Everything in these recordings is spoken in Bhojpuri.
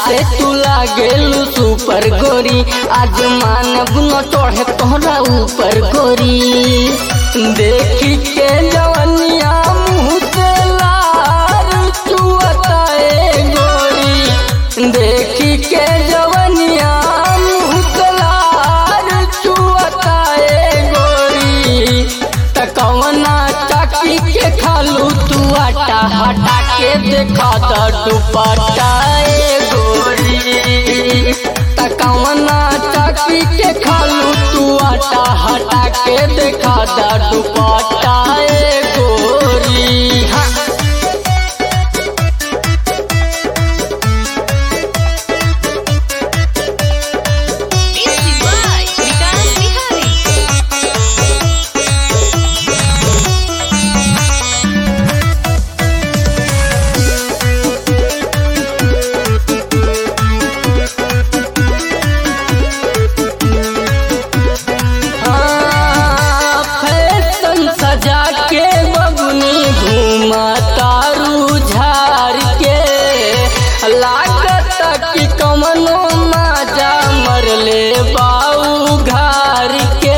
से तू लागेलू सुपर गोरी आज मानब न चढ़े तोहरा ऊपर गोरी देखी के जवनिया मुँह से लार चुअता ए गोरी देखी के जवनिया मुँह से लार चुअता ए गोरी तकवना चाकी के खालू तू आटा हटा के देखा द दुपट्टा ए गोरी तकवना चाकी के खालू तू आटा हटा के देखा द दुपट्टा ए गोरी हाँ Music by Vikas Bihari. हाँ, फैशन सजा के बबुनी घूमा तारू झार के लागत कि कमनो माजा मरले बाऊ घर के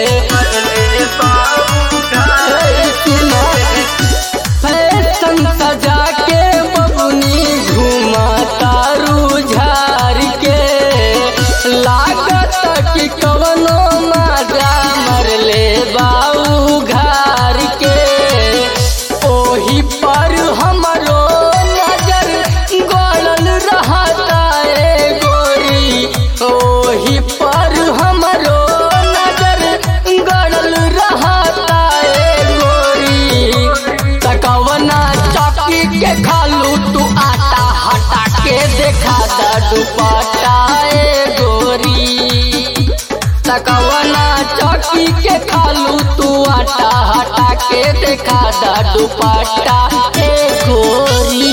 फैशन सजा के बबुनी घूमा तारू झार के लागत कि कवनो माजा मरले बाऊ घर के ओही पर हमरो नजर गड़ल रहता ए गोरी ओही पर हमरो नजर गड़ल रहता ए गोरी तकवना चौकी के खालू तू आटा हटा के देखा द दुपट्टा ए गोरी तकवना चौकी के खालू तू आटा हटा के देखा द दुपट्टा ए गोरी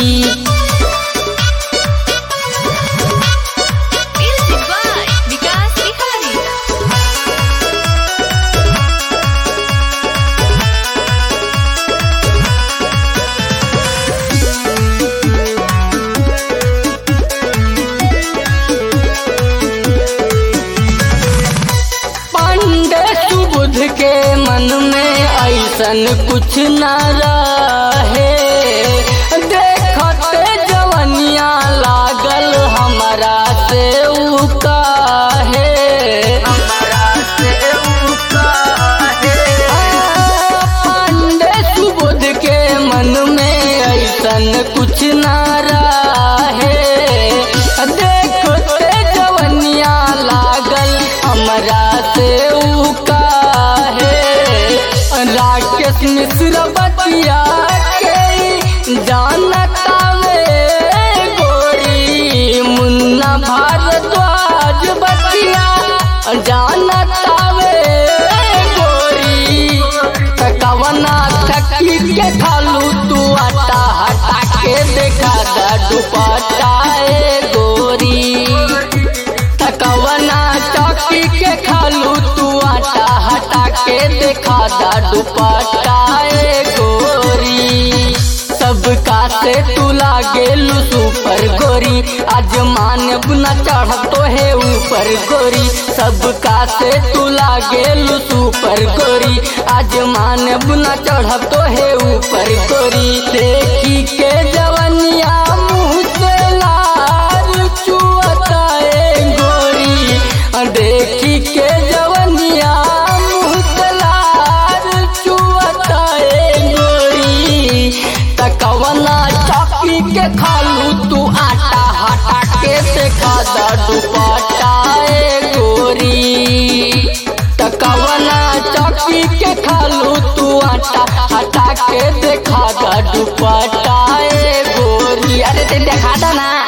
Music by Vikas Bihari. Pandey सुबुध के मन में ऐसन कुछ न रहे देखते जवनिया लागल हमारा से उ काहे आ, पांडे सुबुध के मन में ऐसन कुछ न रहे देखते जवनिया लागल हमरा से उ काहे राकेश मिश्र बतिया के जानता वे गोरी मुन्ना भारद्वाज बतिया जानता वे गोरी कवना थकी के खालू तू आटा हटा के देखा द दुपट्टा ए गोरी तकवना चौकी के खालू तू आटा हटा के देखा द दुपट्टा ए गोरी सबका से तू लागेलू सुपर गोरी आज मानब न चढ़ तो है ऊपर गोरी सबका से तू लागेलू सुपर गोरी आज मानब न चढ़ तो है ऊपर गोरी देखी के जवनिया मुँह से लार चुअता ए गोरी देखी के जवनिया मुँह से लार चुअता ए गोरी तकवना चौकी के खालू तू आटा हटा के देखा द दुपट्टा ए गोरी तकवना चौकी के खालू तू आटा हटा के देखा द दुपट्टा ए गोरी अरे ते देखा दा ना